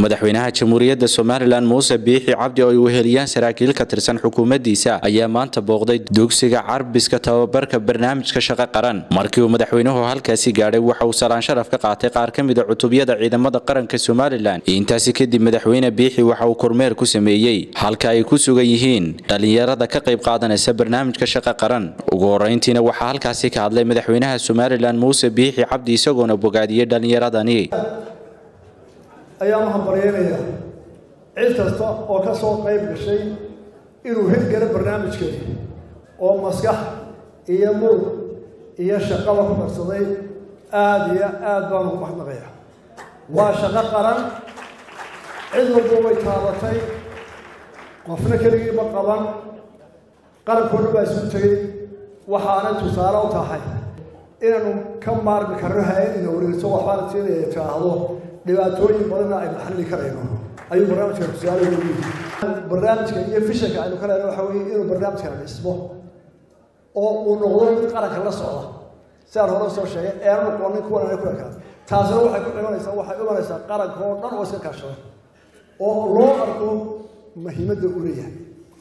madaxweynaha jamhuuriyadda somalilan muuse biixi cabdi oo ay weheliyaan saraakiil ka tirsan xukuumaddiisa ayaa maanta booqday dugsiga carbiska tababarka barnaamijka shaqo qaran markii uu madaxweynuhu halkaasi gaadhay waxa uu salaan sharaf ka qaatay qaar ka mida cutubyada ciidamada qaranka somalilan intaasi kadib madaxweyne biixi waxa uu kormeer ku sameeyey halka ay ku sugan yihiin dhallinyarada ka qayb qaadanaysa barnaamijka shaqo qaran ugu horeyntiina waxaa halkaasi ka hadlay madaxweynaha somalilan muuse biixi cabdi isagoona bogaadiyey dhallinyaradani ayaan u hambaryeynayaa cid kasta oo ka soo qayb gashay inuu hirgalo barnaamijkeeda oo maskax iyo murug iyo shaqaba ku darsaday aada iyo aad baan ugu mahadnaqaya waa shaqo qaran cid walba way taabatay qofna keligiiba qaban qarankoodha baa isu tegey waxaanay tusaale u tahay inaanu ka maarmi karno hay-ad ina wareegso waxbaana siinaya tiraahdo dhibaatooyin badanna aynu xalli karayno ayuu barnaamijka tusaale ugu yihi barnaamijka iyo fishanka aynu ka lehna waxa weeye inuu barnaamijkana dhismo oo uu noqdo mid qaranka la socda sidaan hore soo sheegay eanu noqonin kuwan ana ku ekaan taasina waxay ku imanaysaa waxay imanaysaa qaranka oo dhan oo iska kaashada oo loo arko muhiimadda uu leeyahay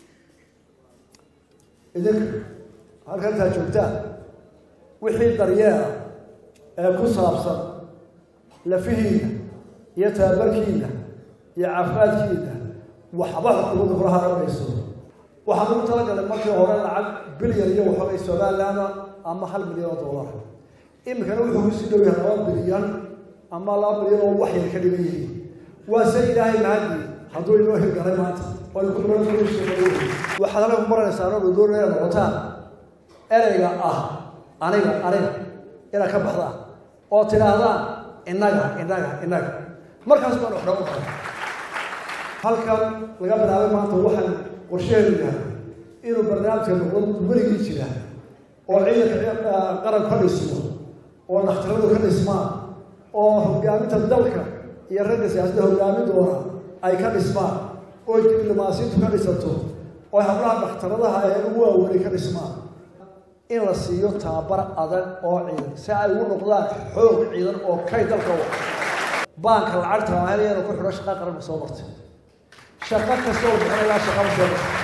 idinka halka intaa joogtaan wixii daryeela ee ku saabsan lafihiina iyo tababarkiina iyo caafimaadkiina waxba xukuumadda kula haramayso waxaan ugu talagalay markii hore lacag bilyan iyo waxoogay somalilaanda ama hal milyan oo dollar iminkana wuxuu kusii dhow yahay laba bilyan ama laba bilyan oo wax yar ka dhigan yihiin waa se ilaahay mahadi hadduu inoo hirgalay maanta waxaad halka ku baranaysaa anoo doonaya noqotaan ereyga ah aniga aniga inaad ka baxdaan oo tidhaahdaan innaga innaga innaga markaas baan wax dhagu kara halkan laga bilaabay maanta waxaan qorsheheedu yahay inuu barnaamijka noqdo weligii jira oo ciidanka qaran ka dhismo oo dhakhtaradu ka dhismaan oo hogaaminta dalka iyo ragga siyaasadda hogaamin doona ay ka dhismaan oo diblomaasiyintu ka dhisato oo hablaha dhakhtaradaha ee ugu waaweynay ka dhismaan in la siiyo tababar adag oo ciidan si ay ugu noqdaan xoog ciidan oo kay dalka wa baanka lacagta maahelyana ku xidho shaqa qaran ma soo martay shaqo kasta oo bixinayaa shaqama soo martay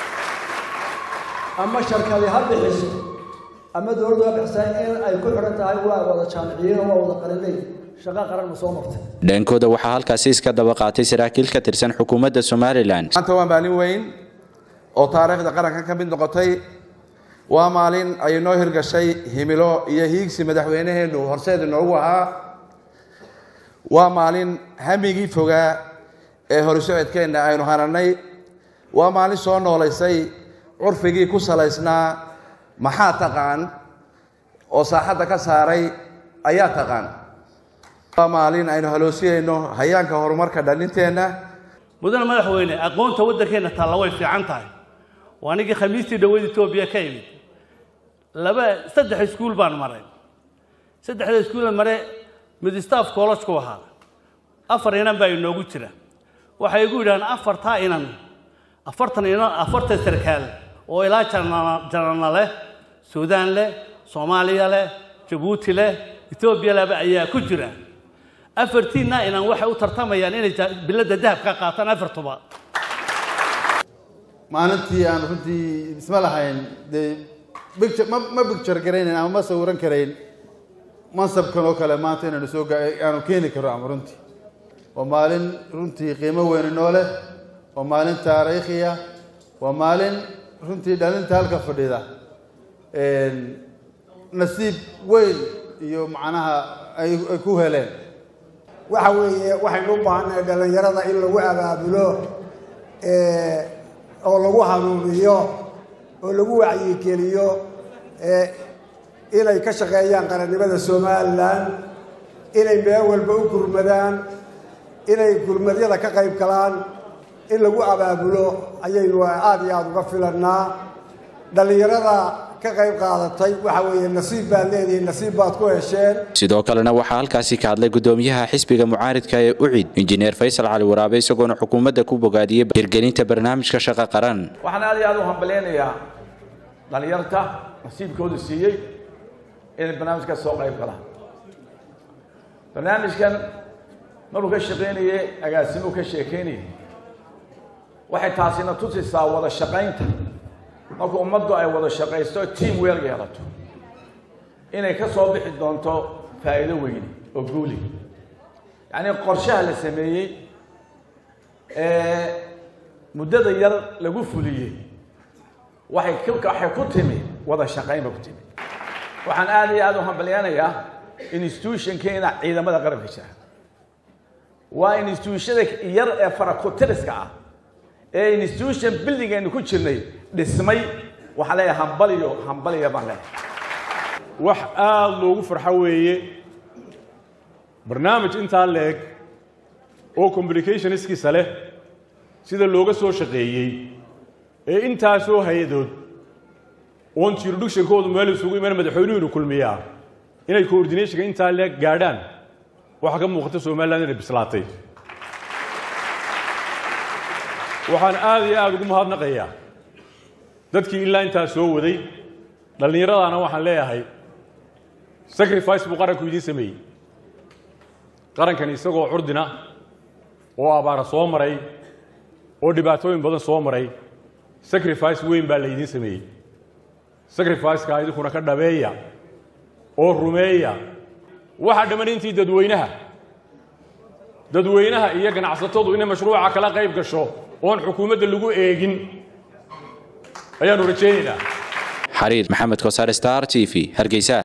ama sharkadi ha bixiso ama dowladdu ha bixisaa in ay ku xidhan tahay waa wada jaamiciyiin oo waa wada qalinay shaqa qaran ma soo martay dhankooda waxaa halkaasi iska daba qaatay saraakiil ka tirsan xukuumadda somalilan maanta waa maalin weyn oo taariikhda qaranka ka mid noqotay waa maalin ay noo hirgashay himilo iyo hiigsi madaxweyneheennu horseed inoogu ahaa waa maalin hamigii fogaa ee horisocodkeenna aynu hananay waa maalin soo noolaysay curfigii ku salaysnaa maxaa taqaan oo saaxadda ka saaray ayaa taqaan waa maalin aynu haloosiyayno hayaanka horumarka dhalinteenna mudane madaxweyne aqoonta waddankeenna taalla way fiican tahay waa anigii khamiistii dhaweyd etoobiya ka imid laba saddex iskuul baan maray saddexda iskuula mare mid staff college ku ahaa afar inan baa inoogu jira waxay igu yidhahaan afartaa inan afartan inan afartan sarkaal oo ilaa janana leh suudaan leh soomaaliya leh jabuuti leh etoobiya leba ayaa ku jira afartiinna inan waxay u tartamayaan inay biladda dahab ka qaataan afartuba maalintii aan runtii isma lahayn dee bicture ma ma bicture garaynayn ama ma sawiran karayn mansabkan oo kale maanta inaanu soo aanu keeni karo ama runtii waa maalin runtii qiimo weyni noo leh waa maalin taariikhiya waa maalin runtii dhalinta halka fadhida nasiib weyn iyo macnaha ay ku heleen waxa weeye waxaynu u baahannahay dhallinyarada in lagu abaabulo oo lagu hanuuniyo oo lagu wacyigeliyo inay ka shaqeeyaan qarannimada somalilan inay meel walba u gurmadaan inay gurmadyada ka qayb galaan in lagu abaabulo ayaynu aada iyo aada uga filannaa dhallinyarada ka qayb qaadatay waxa weeye nasiib baad leedihiin nasiib baad ku hesheen sidoo kalena waxaa halkaasi ka hadlay gudoomiyaha xisbiga mucaaridka ee ucid injineer faysal cali waraabe isagoona xukuumadda ku bogaadiyey hirgelinta barnaamijka shaqo qaran waxaan aad iyo aad u hambaleynayaa dhallinyarta nasiibkoodu siiyey inay barnaamijkaas soo qayb galaan barnaamijkan maruu ka shaqaynayey agaasimuu ka sheekaynayay waxay taasina tusisaa wada shaqaynta marka ummaddu ay wada shaqaysto team weel yeelato inay ka soo bixi doonto faa'iido weyne oo guuli yacnii qorshaha la sameeyey ee muddada yar lagu fuliyey waxay ku waxay ku timi wada shaqayn ba ku timi waxaan aad iyo aada u hambalyanayaa institutionkeena ciidamada qaranka jira waa institutionada yar ee farakutiriska ah ee institution buildingaynu ku jirnay dhismay waxaan leeyahay hambaliyo hambaliya baan leeyahay wax aada loogu farxo weeye barnaamij intaa leeg oo communicationskiisa leh sida looga soo shaqeeyey ee intaasoo hay-adood oon jurisdictionkoodu meel isugu iman madaxweynuhunu kulmiyaa inay coordinationka intaa leeg gaadhaan waxaa ka muuqata somaliland inay bislaatay waxaan aada iyo aada ugu mahadnaqayaa dadkii ilaa intaa soo waday dhallinyaradaana waxaan leeyahay sacrifice buu qaranku idiin sameeyey qarankani isagoo curdina oo abaara soo maray oo dhibaatooyin badan soo maray sacrifice weyn baa laydiin sameeyey sacrificeka idinkuna ka dhabeeya oo rumeeya waxaa dhamman intii dadweynaha dadweynaha iyo ganacsatadu inay mashruuca kala qayb gasho oon xukuumadda lagu eegin ayaanu rajaynaynaa xariir maxamed kosaar star t v hargeysa